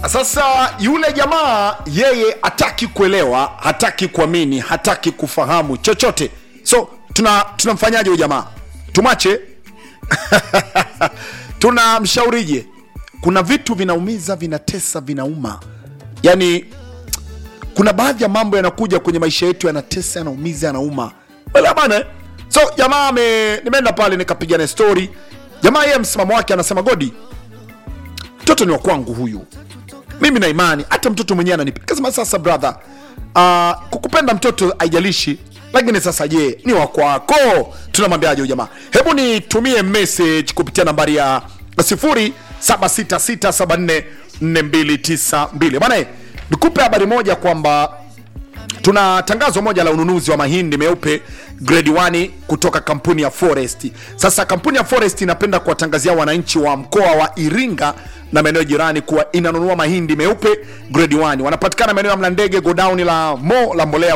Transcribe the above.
Sasa yule jamaa yeye hataki kuelewa, hataki kuamini, hataki kufahamu chochote. So tuna tunamfanyaje huyu jamaa? Tumache? Tunamshaurije? Kuna vitu vinaumiza, vinatesa, vinauma. Yaani kuna baadhi ya mambo yanakuja kwenye maisha yetu yanatesa, yanaumiza, yanauma. Wala bana. eh? So jamaa ame nimeenda pale nikapiga na story. Jamaa yeye msimamo wake anasema Godi, mtoto ni wa kwangu huyu mimi na imani hata mtoto mwenyewe ananipenda. Kasema sasa brother, uh, kukupenda mtoto haijalishi, lakini sasa je, ni wa kwako? Tunamwambiaje huyu jamaa? Hebu nitumie message kupitia nambari ya 0766744292 bwana. eh, Nikupe habari moja kwamba tuna tangazo moja la ununuzi wa mahindi meupe grade 1 kutoka kampuni ya Forest. Sasa kampuni ya Forest inapenda kuwatangazia wananchi wa mkoa wa Iringa na maeneo jirani kuwa inanunua mahindi meupe grade 1. Wanapatikana maeneo ya Mlandege, godown la Mo la mbolea